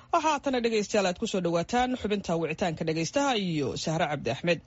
waxaa haatana dhegaystayaal aad kusoo dhawaataan xubinta wicitaanka dhegaystaha iyo sahre cabdi axmed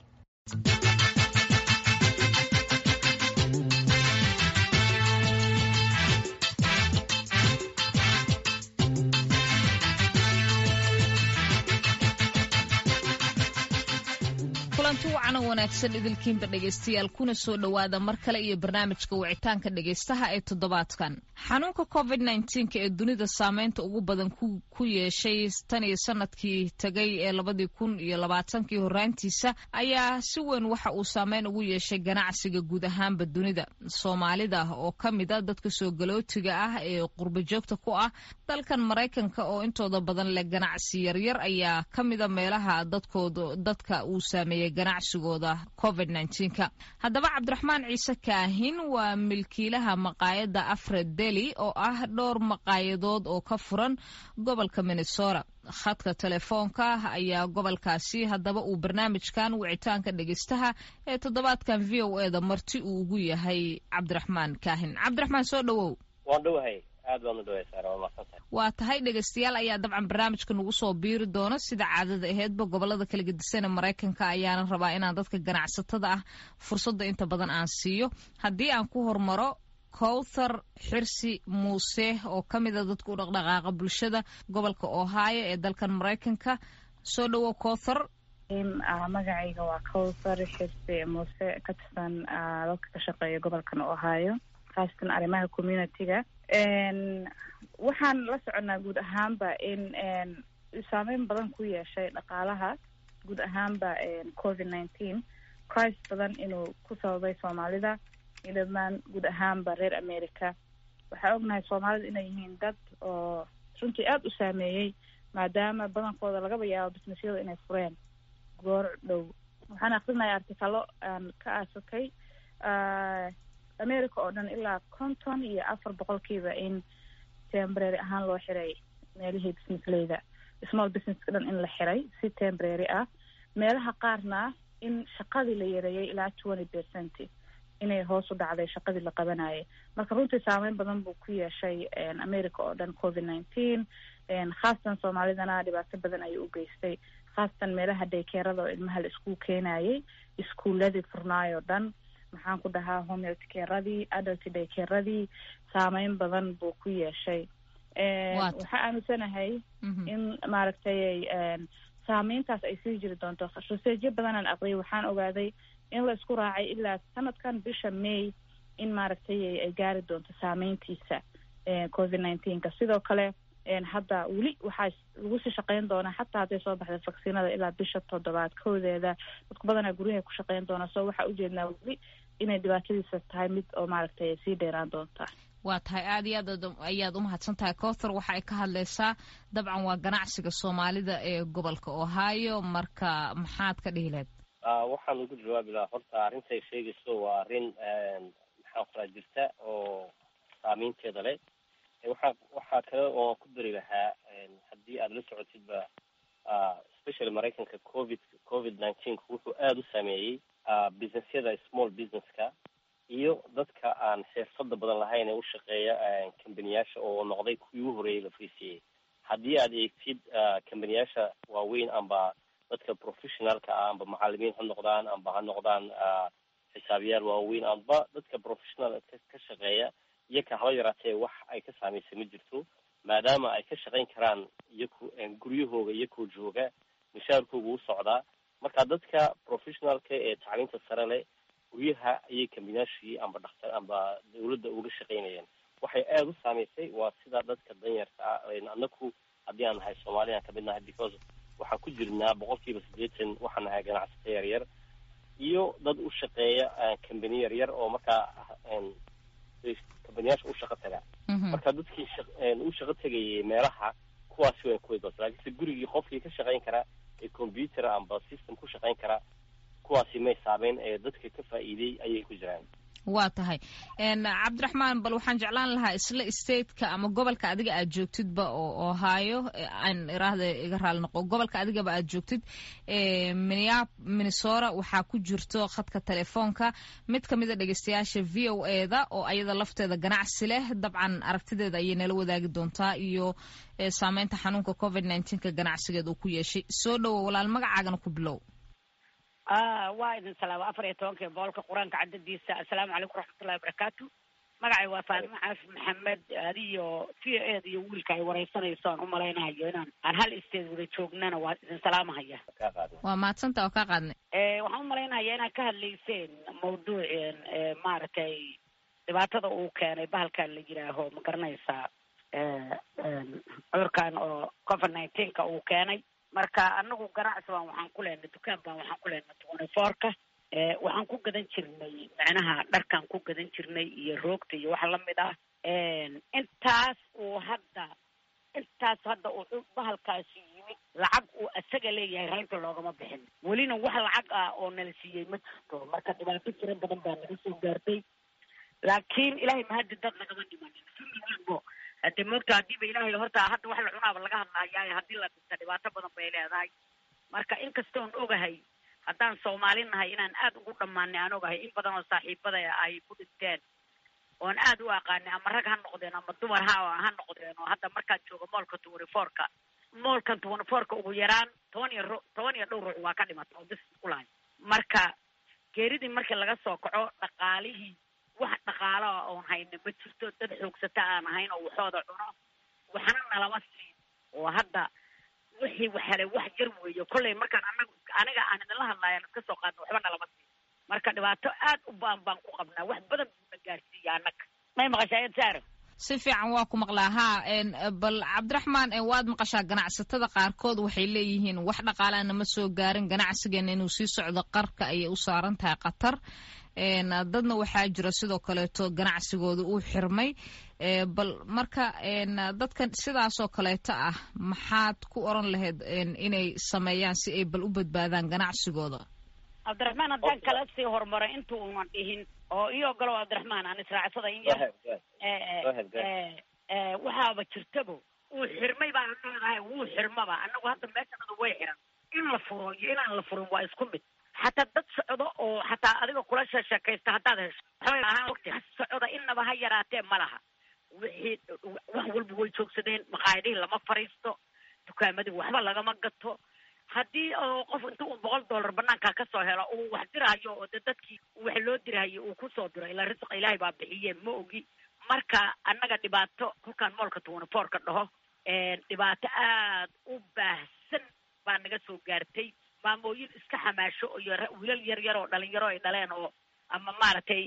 kulanti wacan oo wanaagsan idilkiinba dhegaystayaal kuna soo dhowaada mar kale iyo barnaamijka wicitaanka dhegaystaha ee toddobaadkan xanuunka covid nnteenka ee dunida saameynta ugu badan ku yeeshay tan iyo sanadkii tegay ee labadii kun iyo labaatankii horaantiisa ayaa si weyn waxa uu saameyn ugu yeeshay ganacsiga guud ahaanba dunida soomaalida oo ka mid a dadka soo galootiga ah ee qurbajoogta ku ah dalkan maraykanka oo intooda badan leh ganacsi yaryar ayaa ka mida meelaha dadkooda dadka uu saameeyey ganacsigooda covid nnteenka haddaba cabdiraxmaan ciise kaahin waa milkiilaha maqaayadda afred deli oo ah dhowr maqaayadood oo ka furan gobolka minnesota khadka telefoonka ayaa gobolkaasi haddaba uu barnaamijkan wicitaanka dhegeystaha ee toddobaadkan v o eda marti uu ugu yahay cabdiraxmaan kaahin cabdiraxmaan soo dhowow waan dhowahay aad baad udhawaysaa waa maadsantahay waa tahay dhegaystayaal ayaa dabcan barnaamijka nagu soo biiri doona sida caadada aheedba gobolada kala gedisan ee maraykanka ayaana rabaa inaan dadka ganacsatada ah fursadda inta badan aan siiyo haddii aan ku hormaro kowthar xirsi muuse oo ka mida dadka u dhaqdhaqaaqa bulshada gobolka ohio ee dalkan maraykanka soo dhowow kowthar magacayga waa kowthar xirsi muuse ka tirsan dadka ka shaqeeya gobolkan ohio khaasatan arrimaha community-ga waxaan la soconaa guud ahaanba in saameyn badan ku yeeshay dhaqaalaha guud ahaanba covid nineteen crisis badan inuu ku sababay soomaalida iyo dhammaan guud ahaanba reer america waxaa ognahay soomaalida inay yihiin dad oo runtii aada u saameeyey maadaama badankooda lagaba yaabo businessyada inay fureen goor dhow waxaan akrinaya artikalo aan ka aasakay america oo dhan ilaa konton iyo afar boqolkiiba in tembrary ahaan loo xiray meelihii businessleyda small businesska dhan in la xiray si tembrary ah meelaha qaarna in shaqadii la yareeyay ilaa twenty percent inay hoos u dhacday shaqadii la qabanayay marka runtii saameyn badan buu ku yeeshay america oo dhan covid nineteen khaasatan soomaalidana dhibaato badan ayuu u geystay khaasatan meelaha daykeerada oo ilmaha la iskuul keenayay iskuuladii furnaayoo dhan maxaan ku dhahaa homeltkeradii adult daykeradii saameyn badan buu ku yeeshay waxaa aaminsanahay in maaragtay saameyntaas ay sii jiri doonto raseejyo badanaan aqriyay waxaan ogaaday in la isku raacay ilaa sanadkan bisha may in maaragtay ay gaari doonto saameyntiisa covid nineteenka sidoo kale hadda weli waxaa lagu sii shaqeyn doonaa xataa hadday soo baxday vaccinada ilaa bisha toddobaad koodeeda dadku badanaa guryaha ku shaqeyn doonaa so waxaa ujeednaa weli inay dhibaatadiisa tahay mid oo maaragtay sii dheeraan doonta waa tahay aad iyo aad ayaad umahadsan tahay cowthar waxa ay ka hadlaysaa dabcan waa ganacsiga soomaalida ee gobolka ohio marka maxaad ka dhihi lahayd waxaan ugu jawaabi lahaa horta arrintay sheegayso waa arrin maxaan kuraa jirta oo saameynteeda leh waxaa waxaa kale oo ku dari lahaa haddii aada la socotidba especially maraykanka covid covid nineteenka wuxuu aada u saameeyey businessyada small businesska iyo dadka aan xirfada badan lahayn ee u shaqeeya kambaniyaasha oo noqday kuwii u horeeyay la friisiyey haddii aad eegtid kambaniyaasha waaweyn amba dadka professionalka ah amba macalimiin ha noqdaan amba ha noqdaan xisaabiyaal waaweyn amba dadka professional ka shaqeeya iyoka haba yaraatee wax ay ka saameysay ma jirto maadaama ay ka shaqayn karaan iyaku guryahooga iyakoo jooga mishaarkooga u socdaa marka dadka professionalka ee tacliinta sare leh guryaha ayay kambinaashii amba dhaktar amba dawladda uga shaqaynayeen waxay aada u saameysay waa sida dadka danyarka ah anaku haddii aan nahay soomaaliya aan kamid nahay because waxaan ku jirnaa boqolkiiba siddeetan waxaan nahay ganacsata yar yar iyo dad u shaqeeya kambani yar yar oo markaa kambaniyaasha u shaqo taga marka dadkii u shaqo tegayay meelaha kuwaasi way kuway doonta laakiinse gurigii qofkii ka shaqayn karaa ee computer amba system ku shaqayn karaa kuwaasi may saameyn ee dadka ka faa'iiday ayay ku jiraan waa tahay cabdiraxmaan bal waxaan jeclaan lahaa isla stateka ama gobolka adiga aad joogtidba oo ohio aan iraahda iga raali noqo gobolka adigaba aad joogtid minnesota waxaa ku jirto khadka telefoonka mid ka mida dhegeystayaasha v o e da oo ayada lafteeda ganacsi leh dabcan aragtideeda ayay nala wadaagi doontaa iyo saameynta xanuunka covid nneteen-ka ganacsigeed uu ku yeeshay soo dhowo walaal magacaagana ku bilow waa idin salaama afar iyo tobanka boqolka qur-aanka cadadiisa assalaamu calaykum waraxmatullahi wabarakaatu magacay waa faadimo xaafid maxamed adiyo v o ed iyo wiilka ay wareysanayso aan umalaynahayo inaan aan hal isteed wada joognana waa idin salaamahaya waa mahadsanta oo kaa qaadnay waxaan umalaynaya inaad ka hadlayseen mawduuceen maaragtay dhibaatada uu keenay bahalkan la yidhaaho ma garanaysaa cudurkan oo covid nineteenka uu keenay marka anagu ganacsi baan waxaan ku leenay dukaan baan waxaan ku leenay twenty fourka waxaan ku gadan jirnay macnaha dharkaan ku gadan jirnay iyo roogta iyo waxa lamid ah intaas uu hadda intaas hadda uu bahalkaasi yimid lacag uu isaga leeyahay reynta loogama bixin welina wax lacag ah oo nala siiyey ma jirto marka dhibaato tiro badan baa naga soo gaartay laakiin ilahay mahadi dad nagama dhimanin kulli walbo hadee moogta hadiiba ilaahay horta hadda wax la cunaaba laga hadlahayaay haddii la dhinta dhibaato badan bay leedahay marka inkastoon ogahay haddaan soomaali nahay inaan aad ugu dhammaanay aan ogahay in badan oo saaxiibada ay ku dhinteen oon aad u aqaanay ama rag ha noqdeen ama dumar ha ha noqdeen oo hadda markaad joogo moolka twenty fourka moolkan twenty fourka ugu yaraan toban iyo ru toban iyo dhowr ruux waa ka dhimata oo bis kulahay marka geeridii markii laga soo kaco dhaqaalihii wax dhaqaaloa oon hayna ma jirto dad xoogsata aan ahayn oo waxooda cuno waxna nalama siin oo hadda wixii waxale wax jar weeyo kollay markaan anagu aniga aan idinla hadlaayaan iska soo qaadna waxba nalama siin marka dhibaato aad u baan baan ku qabnaa wax badan buuna gaarsiiya annaga may maqashaa saara si fiican waa ku maqlaa haa bal cabdiraxmaan waad maqashaa ganacsatada qaarkood waxay leeyihiin wax dhaqaalaana ma soo gaarin ganacsigeena inuu sii socdo qarka ayay u saaran tahay qatar dadna waxaa jira sidoo kaleeto ganacsigooda uu xirmay bal marka dadkan sidaasoo kaleeto ah maxaad ku oran lahayd inay sameeyaan si ay bal u badbaadaan ganacsigooda cabdiraxmaan haddaan kala sii horumaro inta uunan dhihin oo io ogolow cabdiraxmaan aan israacsada in yar waxaaba jirtabo uu xirmay baan leedahay wuu xirmaba anagu hadda meeshanada way xiran in la furo iyo inaan la furin waa isku mid xataa dad socdo oo xataa adiga kula sheesheekaysta haddaad hesho waxbay socda inaba ha yaraatee ma laha wixii wax walba way joogsadeen maqaayadihii lama fariisto dukaamadii waxba lagama gato haddii oo qof inta uu boqol dollar banaanka kasoo helo uu wax dirahayo oo de dadkii wax loo dirahayo uu kusoo diro ilaa risqa ilaahay baa bixiye ma ogi marka annaga dhibaato kolkaan moolka twenty fourka dhaho dhibaato aad u baahsan baa naga soo gaartay maamooyin iska xamaasho iyo wiilal yar yar oo dhalinyaro ay dhaleen oo ama maaragtay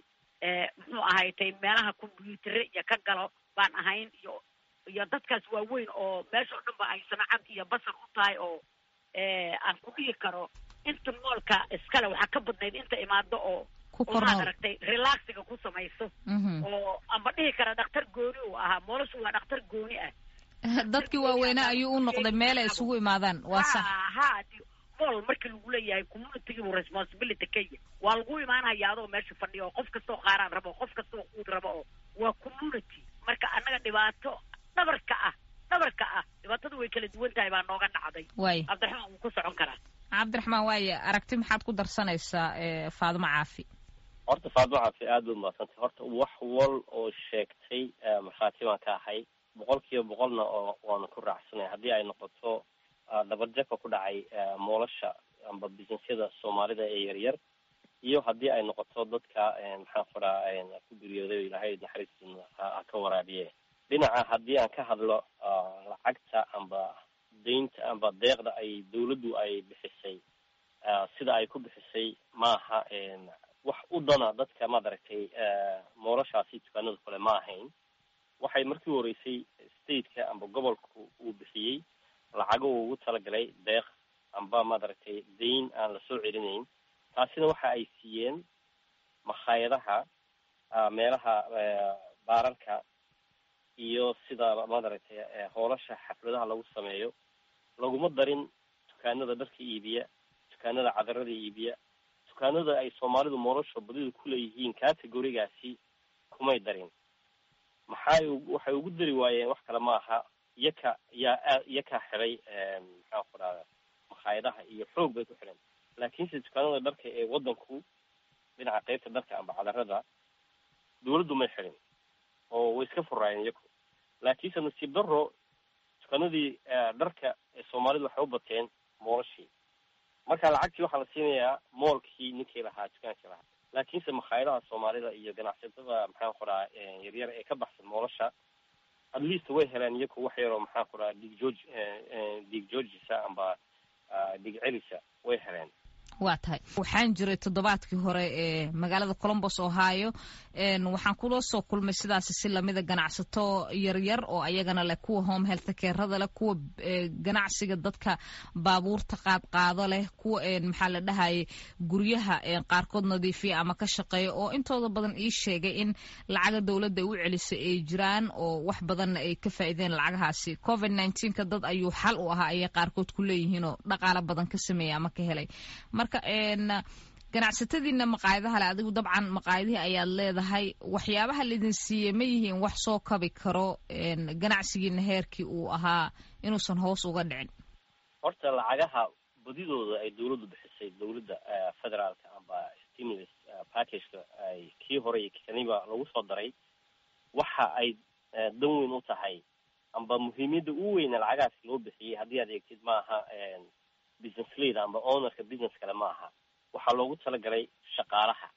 muxuu ahaytay meelaha combyuutere iyo ka galo baan ahayn iyo iyo dadkaas waaweyn oo meesha o dhan ba ay sanacad iyo basar u tahay oo aan ku dhihi karo inta moolka iskale waxaa ka badnayd inta imaado oo oo maad aragtay relaxiga ku samayso oo amba dhihi kara dhakhtar gooni uu ahaa moolashu waa dhakhtar gooni ah dadkii waaweynaa ayuu u noqday meel ay isugu imaadaan waa sax ha mool markii lagu leeyahay communitygiibu responsibility kaya waa lagu imaanaya adoo meesha fadhiya oo qof kastoo qaaraan rabo qof kastoo quud rabo oo waa community marka annaga dhibaato dhabarka ah dhabarka ah dhibaatadu way kala duwan tahay baa nooga dhacday waay cabdiraxmaan wuu ku socon karaa cabdiraxmaan waaye aragti maxaad ku darsanaysaa faadimo caafi horta faadimo caafi aad bay umahadsantay horta wax wal oo sheegtay markhaati baan ka ahay boqol kiiba boqolna oo waanu ku raacsanay haddii ay noqoto dabarjabka ku dhacay moolasha amba businessyada soomaalida ee yaryar iyo haddii ay noqoto dadka maxaan kuraa ku geeriyooday o ilaahay naxariistina ha ka waraabiye dhinaca haddii aan ka hadlo lacagta amba daynta amba deeqda ay dawladdu ay bixisay sida ay ku bixisay maaha wax u dana dadka maad aragtay moolashaasi dukaanada kale ma ahayn waxay markii horeysay stateka amba gobolku uu bixiyey lacago uu ugu talagalay deeq amba maad aragtay dayn aan lasoo celinayn taasina waxa ay siiyeen makhaayadaha meelaha baararka iyo sida maad aragtay hoolasha xafladaha lagu sameeyo laguma darin dukaanada dharka iibiya dukaanada cadarada iibiya dukaanada ay soomaalidu nolosha badida kuleeyihiin categorigaasi kumay darin maxay waxay ugu dari waayeen wax kale ma aha iyaka yaa aa iyakaa xiday maxaan ku dhahda makhaayadaha iyo xoog bay ku xidheen laakiinse dukaanada dharka ee waddanku dhinaca qeybta dharka amba cadarada dawladdu may xidhin oo way iska furaayeen iyaku laakiinse nasiib daro dukaanadii dharka ee soomaalidu waxay u bateen moolashii marka lacagtii waxaa la siinayaa moolkii ninkii lahaa dukaankii lahaa laakiinse makhaayadaha soomaalida iyo ganacsatada maxaan ku dhaha yaryar ee ka baxsan moolasha at least way heleen iyaku wax yaroo maxaan ku dhaha dig georg dig georgisa amba dig celisa way heleen waa tahay waxaan jiray toddobaadkii hore ee magaalada colombos ohio waxaan kula soo kulmay sidaasi si lamida ganacsato yaryar oo ayagana leh kuwa home health carada leh kuwa ganacsiga dadka baabuurta qaadqaado leh kuwa maxaa la dhahayay guryaha qaarkood nadiifiya ama ka shaqeeya oo intooda badan ii sheegay in lacaga dowladda ay u celisay ay jiraan oo wax badanna ay ka faa'iideen lacagahaasi covid nneteen-ka dad ayuu xal u ahaa ayay qaarkood ku leeyihiin oo dhaqaalo badan ka sameeya ama ka helay marka ganacsatadiina maqaayadaha le adigu dabcan maqaayadihii ayaad leedahay waxyaabaha laidin siiyey ma yihiin wax soo kabi karo ganacsigiina heerkii uu ahaa inuusan hoos uga dhicin horta lacagaha badidooda ay dawladdu bixisay dawladda federaalka amba stimulus packageka ay kii hore iyo kaniba lagu soo daray waxa ay dan weyn u tahay amba muhiimiyadda u weyna lacagahaas loo bixiyey haddii aad eegtid maaha business leader amba ownerka business kale ma aha waxaa loogu talagalay shaqaalaha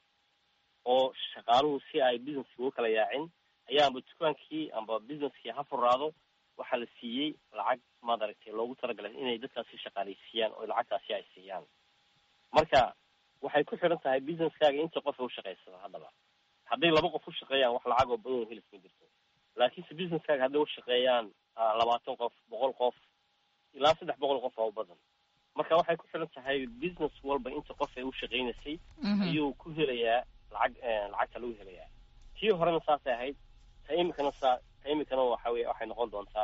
oo shaqaaluhu si ay businesski uga kala yaacin ayaa amba dukaankii amba businesskii ha furaado waxaa la siiyey lacag maad aragtay loogu talagalay inay dadkaasi shaqaaleysiiyaan oo lacagtaasi ay siiyaan marka waxay ku xidhan tahay businesskaaga inta qof u shaqaysada haddaba hadday laba qof u shaqeeyaan wax lacag oo badan helis ma jirto laakiinse businesskaaga hadday ushaqeeyaan labaatan qof boqol qof ilaa saddex boqol qof oo u badan marka waxay ku xiran tahay business walba inta qof ay u shaqaynaysay ayuu ku helayaa lacag lacagta lagu helayaa tii horena saasay ahayd ta imikana saa ta imikana waxa wey waxay noqon doontaa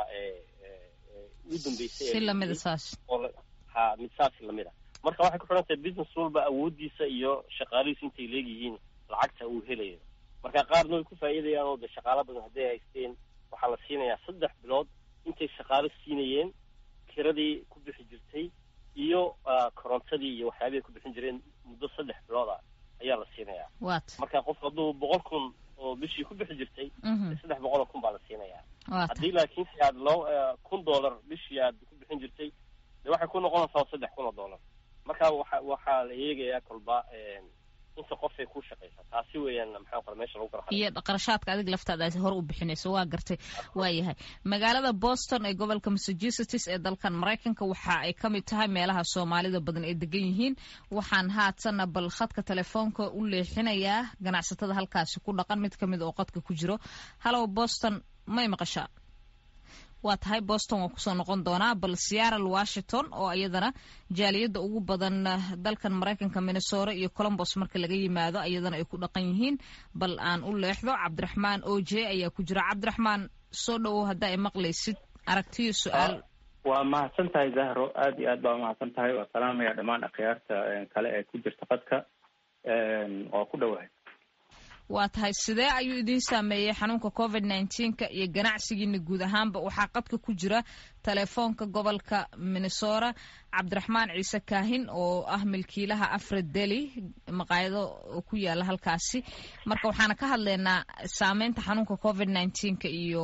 ugu dambeysay si lamida saas oo ha mid saasi lamid a marka waxay ku xiran tahay business walba awoodiisa iyo shaqaalihiisu intay leegyihiin lacagta uu helayo marka qaarna way ku faa'iidayaan oo de shaqaalo badan hadday haysteen waxaa la siinayaa saddex bilood intay shaqaalo siinayeen kiradii ku bixi jirtay iyo korontadii iyo waxyaabihi ku bixin jireen muddo saddex bilood ah ayaa la siinayaa wat marka qof hadduu boqol kun oo bishii ku bixi jirtay saddex boqol oo kun baa la siinayaa haddii laakiin si aad loo kun dollar bishii aad ku bixin jirtay de waxay ku noqonaysaa saddex kun oo dollar marka waxa waxaa la eegayaa kolba inta qofay ku shaqaysa taasi weeyaan maxaa qora meesha lagu kala iyo qarashaadka adig laftaada ay hore u bixinayso waa gartay waa yahay magaalada boston ee gobolka massachusetts ee dalkan maraykanka waxa ay ka mid tahay meelaha soomaalida badan ay degan yihiin waxaan haatanna bal khadka telefoonka u leexinayaa ganacsatada halkaasi ku dhaqan mid kamid oo qadka ku jiro hallow boston may maqashaa waa tahay boston waa kusoo noqon doonaa bal seattle washington oo iyadana jaaliyadda ugu badan dalkan maraykanka minnesota iyo colombos marka laga yimaado iyadana ay ku dhaqan yihiin bal aan u leexdo cabdiraxmaan o j ayaa ku jira cabdiraxmaan soo dhowow hadda ay maqlaysid aragtiyo su-aal waa mahadsan tahay zahro aada iyo aad baa umahadsan tahay waa salaamaya dhammaan akhyaarta kale ee ku jirta qadka waa ku dhowahay waa tahay sidee ayuu idiin saameeyey xanuunka covid nneteen-ka iyo ganacsigiina guud ahaanba waxaa qadka ku jira telefoonka gobolka minnesota cabdiraxmaan ciise kaahin oo ah milkiilaha afred deli maqaayado ku yaala halkaasi marka waxaana ka hadlaynaa saameynta xanuunka covid nneteen-ka iyo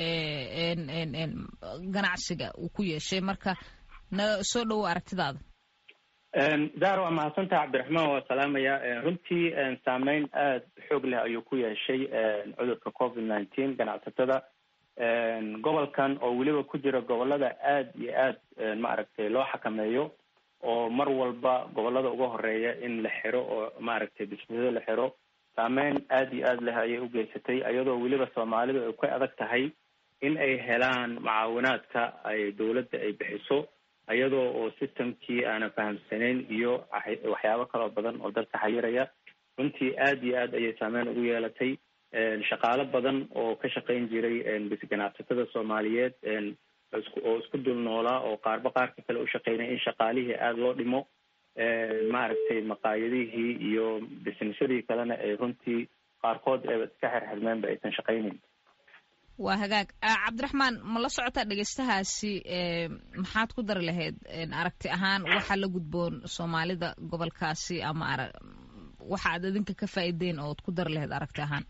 ganacsiga uu ku yeeshay marka na soo dhowo aragtidaada zahra waa mahadsantaha cabdiraxmaan waa salaamaya runtii saameyn aada xoog leh ayuu ku yeeshay cudurka covid nineteen ganacsatada gobolkan oo weliba ku jira gobolada aada iyo aada maaragtay loo xakameeyo oo mar walba gobolada uga horeeya in la xiro oo maaragtay bisnisada la xiro saameyn aada iyo aada leh ayay ugeysatay iyadoo weliba soomaalidu ay ka adag tahay in ay helaan mucaawinaadka ay dawladda ay bixiso iyadoo oo systemkii aanan fahamsanayn iyo waxyaabo kaloo badan oo dalka xayiraya runtii aada iyo aad ayay saameyn ugu yeelatay shaqaalo badan oo ka shaqayn jiray ganacsatada soomaaliyeed oo isku dul noolaa oo qaarba qaarka kale u shaqeynaya in shaqaalihii aada loo dhimo maaragtay maqaayadihii iyo businessadii kalena ay runtii qaarkood ee iska xirxirmeenba aysan shaqaynayn waa hagaag cabdiraxmaan ma la socotaa dhegeystahaasi maxaad ku dari lahayd aragti ahaan waxaa la gudboon soomaalida gobolkaasi ama ara waxa aad idinka ka faa'iideen ood ku dari lahayd aragti ahaan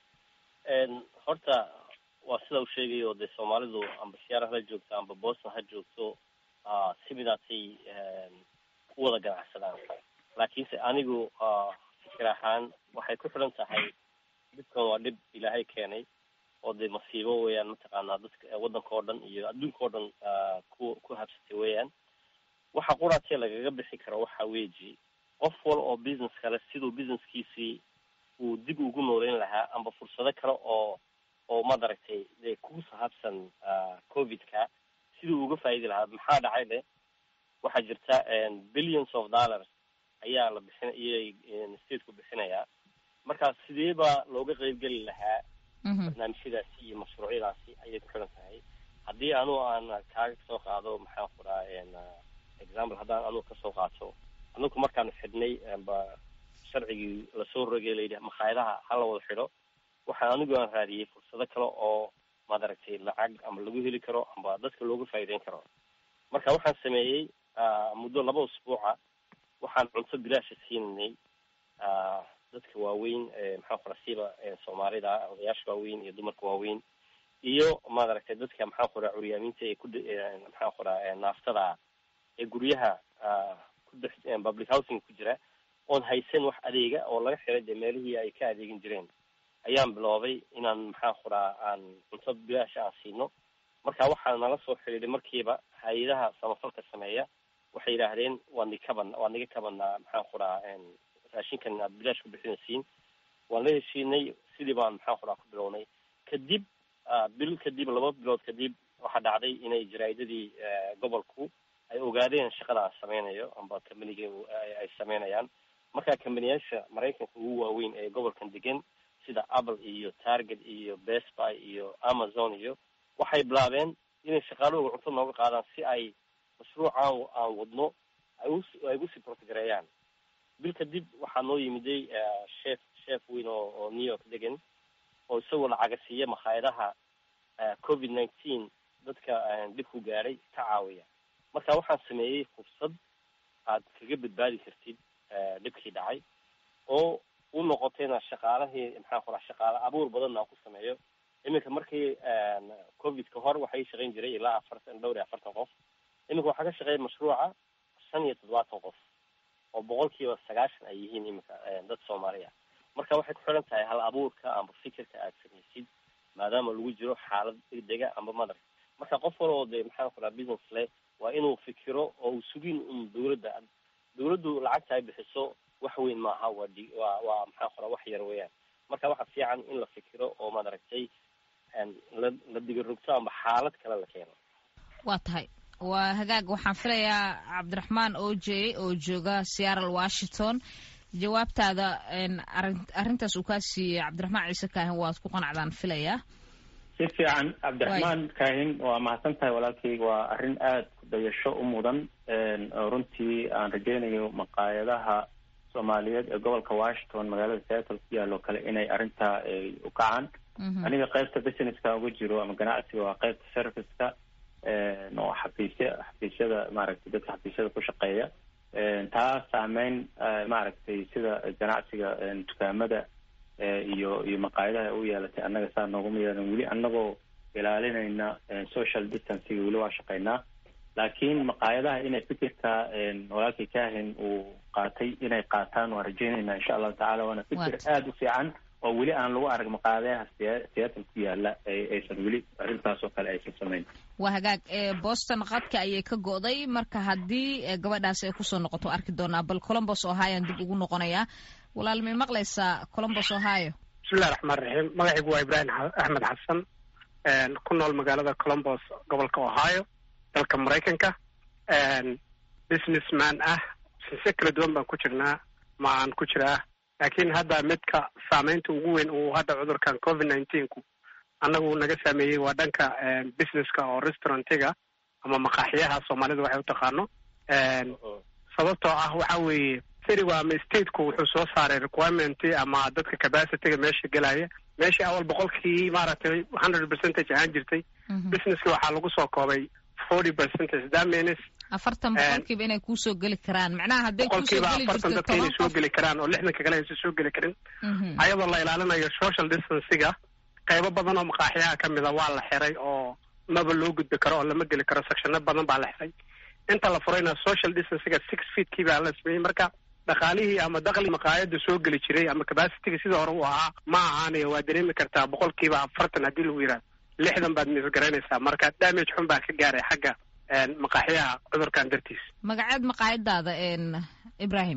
horta waa sida uu sheegayo dee soomaalidu amba siyaara hala joogto amba boston ha joogto simidaasay u wada ganacsadaan laakiinse anigu fikir ahaan waxay ku xidhan tahay dhibkan waa dhib ilaahay keenay oo dee masiibo weeyaan mataqaanaa dadka waddanka oo dhan iyo adduunka oo dhan ku ku habsatay weeyaan waxa quraatee lagaga bixi karo waxa weeji qof wal oo business kale siduu businesskiisii uu dib ugu nooleyn lahaa amba fursado kale oo oo madaragtay dee ku sahabsan covidka siduu uga faa'idi lahaa maxaa dhacay de waxaa jirta billions of dollars ayaa la bixin iyay stateku bixinayaa marka sidee baa looga qeybgeli lahaa barnaamijyadaasi iyo mashruucyadaasi ayay ku xidhan tahay haddii anu aan kaaga kasoo qaado maxaan ku dhaha example haddaan anugu kasoo qaato anugu markaanu xidhnay amba sharcigii lasoo rogay layidhi makhaayadaha hala wada xidho waxaan anigu aan raadiyey fursado kale oo madaragtay lacag ama lagu heli karo amba dadka looga faa'iideyn karo marka waxaan sameeyey muddo laba usbuuca waxaan cunto bilaasha siinanay dadka waaweyn maxaa kura siiba soomaalida odayaasha waaweyn iyo dumarka waaweyn iyo maaragtay dadka maxaa kura curyaamiinta ee ku maxaa kura naaftada ee guryaha ku dhex public housing ku jira oon haysan wax adeega oo laga xiray dee meelihii ay ka adeegin jireen ayaan biloobay inaan maxaa kuraa aan cunto bilaasha aan siino marka waxaa nala soo xidhiidhay markiiba hay-adaha samafalka sameeya waxay yidhaahdeen waa ni kaban waa niga kabanaa maxaan kuraa raashinkan aad bilaash ku bixinaysiin waan la heshiinay sidii baan maxaan kuraa ku bilownay kadib bil kadib laba bilood kadib waxaa dhacday inay jaraa'idadii gobolku ay ogaadeen shaqada aan sameynayo amba companiga ay sameynayaan marka companiyaasha maraykanka ugu waaweyn ee gobolkan degan sida apple iyo target iyo best buy iyo amazon iyo waxay bilaabeen inay shaqaalahooga cunto nooga qaadaan si ay mashruucaan aan wadno ay ugu siportgareeyaan bil kadib waxaa noo yimiday chef chef weyn oo oo new york degan oo isagoo lacaga siiya makhaayadaha covid nineteen dadka dhibku gaadhay ka caawiya marka waxaan sameeyey fursad aad kaga badbaadi kartid dhibkii dhacay oo u noqotayna shaqaalahii maxaa kula shaqaale abuur badanna aan ku sameeyo iminka markii covid ka hor waxay shaqayn jiray ilaa afartan dhowr iyo afartan qof iminka waxaa ka shaqeeya mashruuca shan iyo toddobaatan qof oo boqolkiiba sagaashan ay yihiin iminka dad soomaaliya marka waxay ku xidhan tahay hal abuurka amba fikirka aad samaysid maadaama lagu jiro xaalad degdega amba madar marka qof wal oo dee maxaan kulaa business leh waa inuu fikiro oo uu sugin un dawladda dawladdu lacagta ay bixiso wax weyn maaha waa di waa waa maxaa kula wax yar weeyaan marka waxa fiican in la fikiro oo maad aragtay la la digirugto amba xaalad kale la keeno waa tahay waa hagaag waxaan filayaa cabdiraxmaan oje oo jooga seattle washington jawaabtaada arin arrintaas uu kaa siiyey cabdiraxmaan ciise kaahin waad ku qanacdaan filayaa si fiican cabdiraxmaan kaahin waa mahadsan tahay walaalkayga waa arrin aada ku dayasho u mudan oo runtii aan rajeynayo maqaayadaha soomaaliyeed ee gobolka washington magaalada seattle ku yaalo kale inay arrintaa u kacaan aniga qaybta businesska uga jiro ama ganacsiga waa qaybta serviceka oo xafiisya xafiisyada maaragtay dadka xafiisyada ku shaqeeya taa saameyn maaragtay sida ganacsiga dukaamada iyo iyo maqaayadaha u yeelatay annaga saa nooguma yeelan weli annagoo ilaalinayna social distancega weli waa shaqeynaa laakiin maqaayadaha inay fikirka walaalkii kaahin uu qaatay inay qaataan waan rajeynayna insha allahu tacala waana fikir aada u fiican oo weli aan lagu arag maqaayadaha seattle ku yaala aysan weli arrintaas oo kale aysan samayn waa hagaag boston qadka ayay ka go'day marka haddii gabadhaas ay kusoo noqoto arki doonaa bal colombos ohioan dib ugu noqonayaa walaal may maqlaysaa colombos ohio bismillahi raxmaan raxiim magacaygu waa ibraahim axmed xasan ku nool magaalada colombos gobolka ohio dalka maraykanka businessman ah sinse kala duwan baan ku jirnaa ma aan ku jiraa laakiin hadda midka saameynta ugu weyn uu hadda cudurkan covid nineteenku annagu naga saameeyey waa dhanka businesska oo restaurantiga ama maqaaxiyaha soomaalida waxay u taqaano sababtoo ah waxa weeye citigu ama stateku wuxuu soo saaray requirement ama dadka capacityga meesha gelaya meeshii awal boqolkii maaragtay hundred percentage ahaan jirtay businesski waxaa lagu soo koobay forty percentage that means afartan boqolkiiba inay kuusoo geli karaan macnaha hadday boqolkiiba afartan dadka inay soo geli karaan oo lixdanka kale aysan soo geli karin ayadoo la ilaalinayo social distancega qaybo badan oo maqaaxiyaha ka mida waa la xiray oo maba loo gudbi karo oo lama geli karo sectionno badan baa la xiray inta la furayna social distancega six feetkii baa la sameeyey marka dhaqaalihii ama dakli maqaayada soo geli jiray ama capacityga sidii hore u ahaa ma ahaanayo waa dareemi kartaa boqolkiiba afartan haddii lagu yidhahdo lixdan baad misgaraynaysaa marka damage xun baa ka gaaray xagga maqaaxiyaha cudurkan dartiis magaceed maqaayadaada ibrahim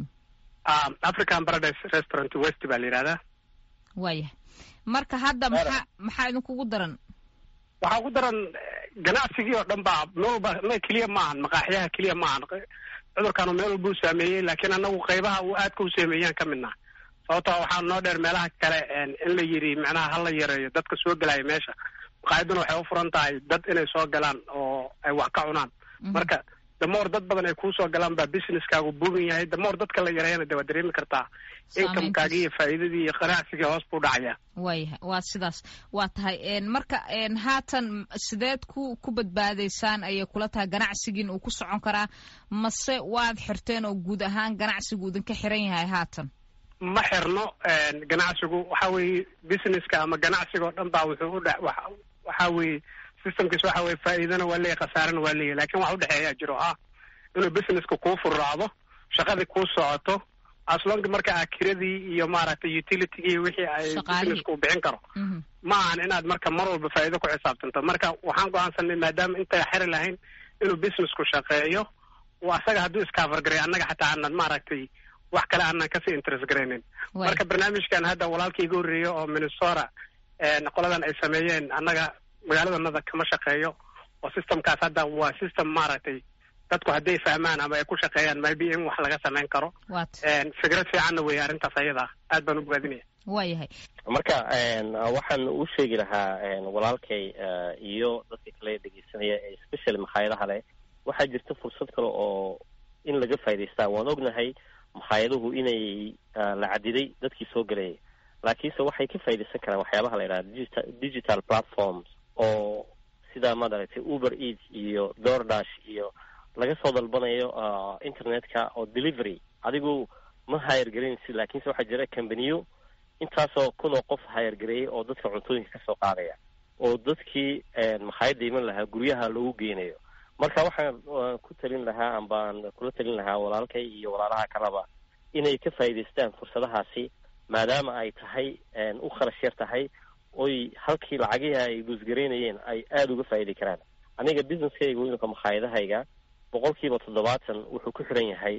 african paradise restaurant west baa la yidhahdaa waayah marka hadda maxaa maxaa idinkugu daran waxaa ugu daran ganacsigii oo dhan baa meel walba m keliya maahan maqaaxiyaha keliya maahan cudurkaanu meel walba u saameeyey laakiin anagu qaybaha uu aadka u saameeyaan ka midnaa sababtoo waxaa noo dheer meelaha kale in la yidhi macnaha hala yareeyo dadka soo gelaya meesha maqaayaduna waxay u furan tahay dad inay soo galaan oo ay wax ka cunaan marka damoor dad badan ay kuusoo galaan baa businesskaagu buugan yahay damoor dadka la yareeyana de waa dareemi kartaa inkamekaagii iyo faa'iidadii iyo ganacsigii hoos buu dhacaya waaya waa sidaas waa tahay marka haatan sideed ku ku badbaadaysaan ayay kula tahay ganacsigiin uu ku socon karaa mase waad xirteen oo guud ahaan ganacsigu idinka xiran yahay haatan ma xirno ganacsigu waxa weeye businesska ama ganacsiga oo dhan baa wuxuu udhe waxa weeye systemkiis waxa weye faa'iidana waa leeyahy khasaarana waa leeyahy lakin waxa udhexeeyaa jiro ah inuu businesska kuu furraacdo shaqadii kuu socoto aslonka marka a kiradii iyo maaragtay utilitygii wixii ay businesska u bixin karo ma ahan inaad marka mar walba faa'iido ku xisaabtanto marka waxaan go-aansanay maadaama intay xiri lahayn inuu businessku shaqeeyo asaga hadduu iskafargaray annaga xataa aanan maaragtay wax kale aanan kasii interest garaynin marka barnaamijkan hadda walaalka iga horreeya oo minnesota qoladan ay sameeyeen annaga magaaladanada kama shaqeeyo oo systemkaas hadda waa system maaragtay dadku hadday fahmaan ama ay ku shaqeeyaan maybe in wax laga samayn karo fikrad fiicanna weeye arrintaas ayada aad baan u bogaadinaya waayahay marka waxaan u sheegi lahaa walaalkay iyo dadka kale dhegeysanaya especially makhaayadaha leh waxaa jirta fursad kale oo in laga faa'idaystaa waan ognahay makaayaduhu inay la cadiday dadkii soo gelayay laakiinse waxay ka faaidaysan karaan waxyaabaha la yidhaha digita digital platforms oo sida maad aragtay uber eats iyo doordash iyo laga soo dalbanayo internetka oo delivery adigu ma hayargelinaysid laakiinse waxaa jira cambaniyo intaasoo kunoo qof hayargareeyay oo dadka cuntooyinka kasoo qaadaya oo dadkii makhaayadda iman lahaa guryaha loogu geynayo marka waxaan ku talin lahaa ambaan kula talin lahaa walaalkay iyo walaalaha kaleba inay ka faa'idaystaan fursadahaasi maadaama ay tahay u kharash yar tahay oy halkii lacagihii ay guusgaraynayeen ay aada uga faa'idi karaan aniga businesskayga wiilka makhaayadahayga boqol kiiba toddobaatan wuxuu ku xiran yahay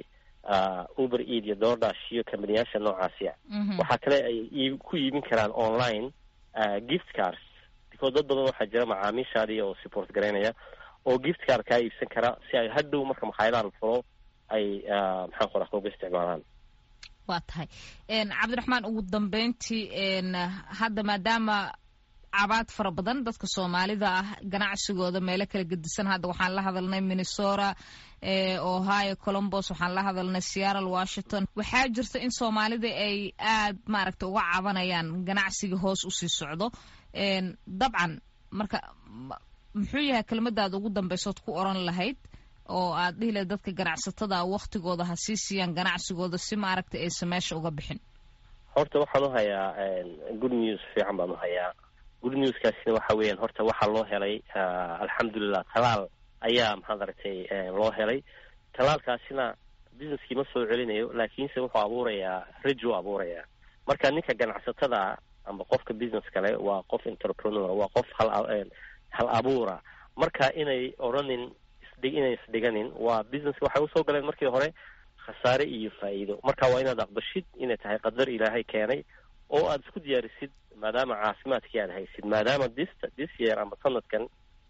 uber eid iyo doordash iyo kambaniyaasha noocaasi a waxaa kale ay ku iibin karaan online gift cars because dad badan waxaa jira macaamiishaadii oo support garaynaya oo gift car kaa iibsan kara si ay hadhow marka makhaayadaha la furo ay maxaan ku raha uga isticmaalaan waa tahay cabdiraxmaan ugu dambeyntii hadda maadaama cabaad fara badan dadka soomaalida ah ganacsigooda meelo kala gedisan hadda waxaan la hadalnay minnesota ohio colombos waxaan la hadalnay seattle washington waxaa jirta in soomaalida ay aad maaragta uga cabanayaan ganacsiga hoos usii socdo dabcan marka muxuu yahay kelmadaada ugu dambeysood ku oran lahayd oo aad dhihi lahayd dadka ganacsatada waktigooda ha sii siiyaan ganacsigooda si maaragta aysan meesha uga bixin horta waxaan u hayaa good news fiican baan u hayaa good newskaasina waxa weeyaan horta waxaa loo helay alxamdulilah talaal ayaa maxaad aragtay loo helay talaalkaasina businesskii ma soo celinayo laakiinse wuxuu abuurayaa rajo abuurayaa marka ninka ganacsatada amba qofka business kale waa qof entrepreneur waa qof hal hal abuura marka inay odhanin inay isdhiganin waa business waxay usoo galeen markii hore khasaare iyo faa'iido marka waa inaad aqbashid inay tahay qadar ilaahay keenay oo aada isku diyaarisid maadaama caafimaadkii aad haysid maadaama dis this year ama sanadkan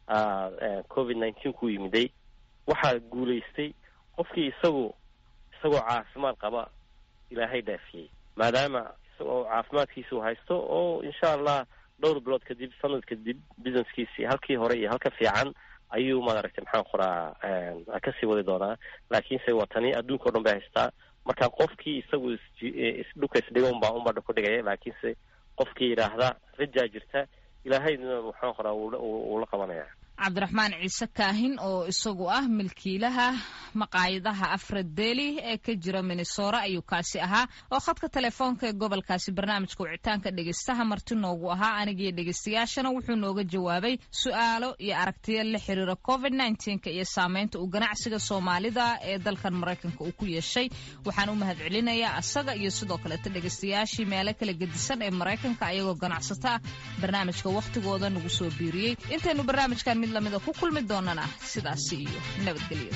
covid nineteen ku yimiday waxaa guulaystay qofkii isagu isagoo caafimaad qaba ilaahay dhaafiyey maadaama isagoo caafimaadkiisu haysto oo insha allah dhowr bilood kadib sanad kadib businesskiisii halkii hore iyo halka fiican ayuu maaragtay maxaan qoraa kasii wadi doonaa laakiinse waa tani adduunka o dhan bay haystaa marka qofkii isagu isdhuka isdhiga unbaa unbaa ku dhigaya laakiinse qofkii yidhaahda rajaa jirta ilaahayna maxaan qoraa wuu la qabanaya cabdiraxmaan ciise kaahin oo isagu ah milkiilaha maqaayadaha afradeeli ee ka jira minnesora ayuu kaasi ahaa oo khadka telefoonka ee gobolkaasi barnaamijka wicitaanka dhegeystaha marti noogu ahaa anigiyo dhegeystayaashana wuxuu nooga jawaabay su-aalo iyo aragtiyo la xiriira covid nnteenka iyo saameynta uu ganacsiga soomaalida ee dalkan maraykanka uu ku yeeshay waxaan u mahad celinayaa asaga iyo sidoo kaleeta dhegeystayaashii meelo kala gedisan ee maraykanka ayagoo ganacsato ah barnaamijka wakhtigooda nagu soo biiriyey intaynu barnaamijkan mid lamida ku kulmi doonana sidaasi iyo nabadgelyo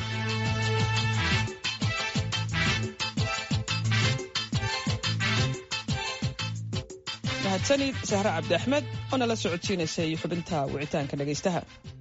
mahadsanid sahre cabdi axmed oo nala socodsiinaysay xubinta wicitaanka dhegaystaha